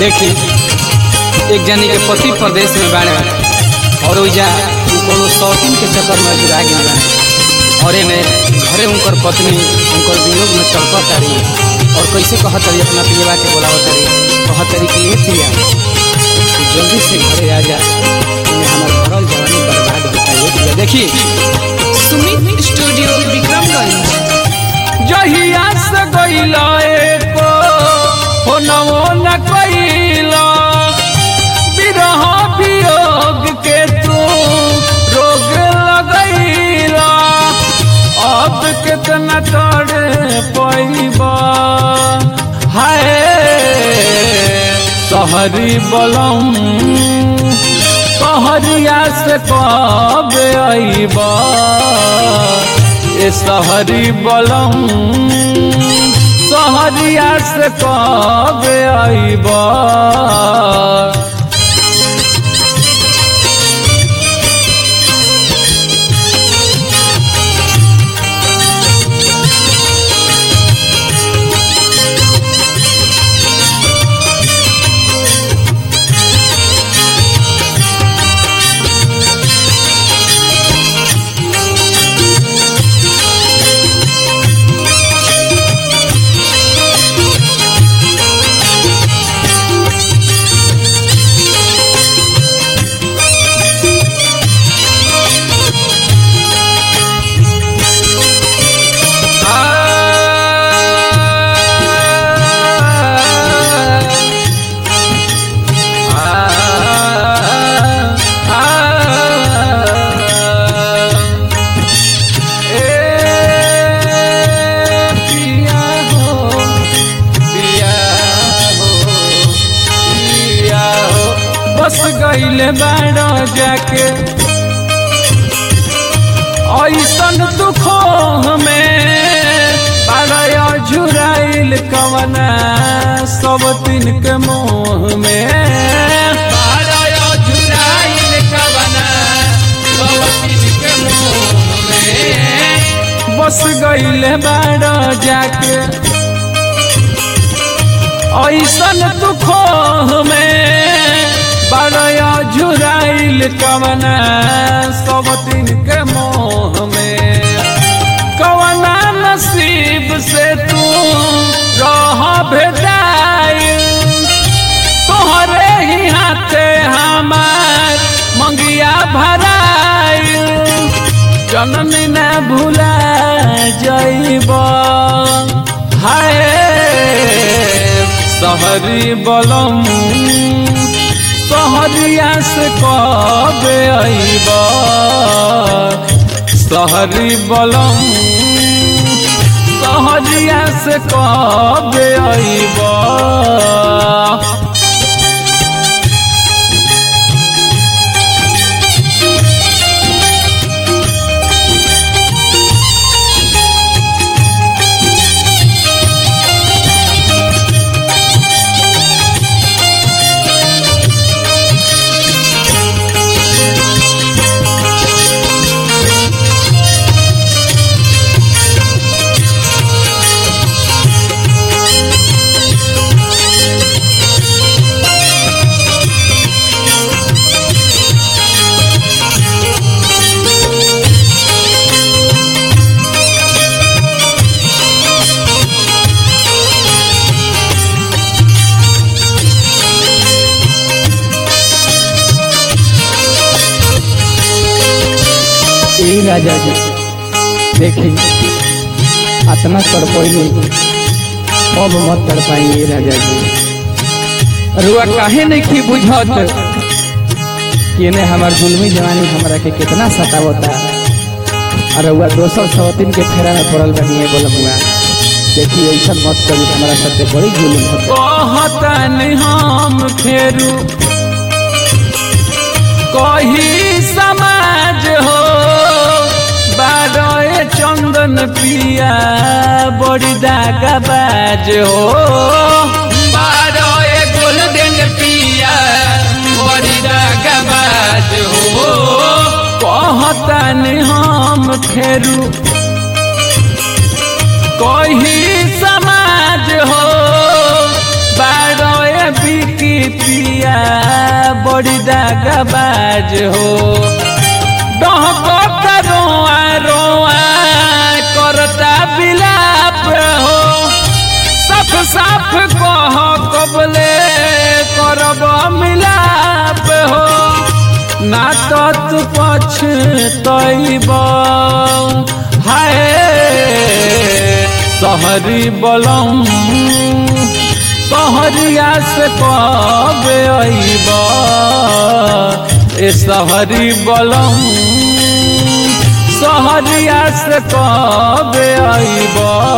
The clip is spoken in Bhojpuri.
देखी एक जनी के पति प्रदेश में बाड़े और ओइजा उ कोनो शौकीन के चक्कर में जुड़ा गई बा और एमे घरे उनकर पत्नी उनकर वियोग में तड़पत तारी और कैसे कहत तारी अपना पियवा के बोलावत तारी कहत तारी कि ये पिया तू जल्दी से घरे आ जा तुम्हें हमार भरल जवानी बर्बाद होता है पिया देखी सुमित स्टूडियो विक्रमगंज जहिया से गईला एको हो नवो न कईला विरह वियोग के तू रोग लगईला अब कितना तड़े पैबा हाय सहरी बलम कहरिया से कब अइबा ए सहरी बलम सहरिया से कब अइबा बस गईले बाड़ो जाके ऐसन दुखो हमें बाड़ो झुराइल कवना सब दिन के मोह में बाड़ो झुराइल कवना सब दिन के मोह में बस गईले बाड़ो जाके ऐसन दुखो में बड़या झुराइल कवना सब दिन के मोह में कवना नसीब से तू रह भेदाइल तोहरे ही हाथे हमार मंगिया भराइल जननी न भूला जइब हाय सहरी बलम सहरिया से कब अइब सहरी बलम सहरिया से कब अइब ए राजा जी देखी अतना तड़पैली अब मत तड़पाइए राजा जी रुआ काहे नहीं की बुझत कि ने हमार जुलमी जवानी हमरा के कितना सतावता और रुआ दोसर सवतीन के फेरा में पड़ल बनिए बोलमुआ देखी ऐसा मत करी हमारा साथे बड़ी जुलम होता कहतन हम फेरू कही समाज हो बारह चंदन पिया बड़ी दागा बाज हो बारह गोल्डन पिया बड़ी दागा बाज हो कहतन हम फेरू कही समाज हो बारह बिकी बिया बड़ी दागबाज हो डहकता रोआ रोआ करता बिलाप हो साफ साफ कह कबले करब मिलाप हो ना तो तू पछतैब हाय सहरी बलम सहरिया से कब अइब ए सहरी बलम सहरिया से कब अइब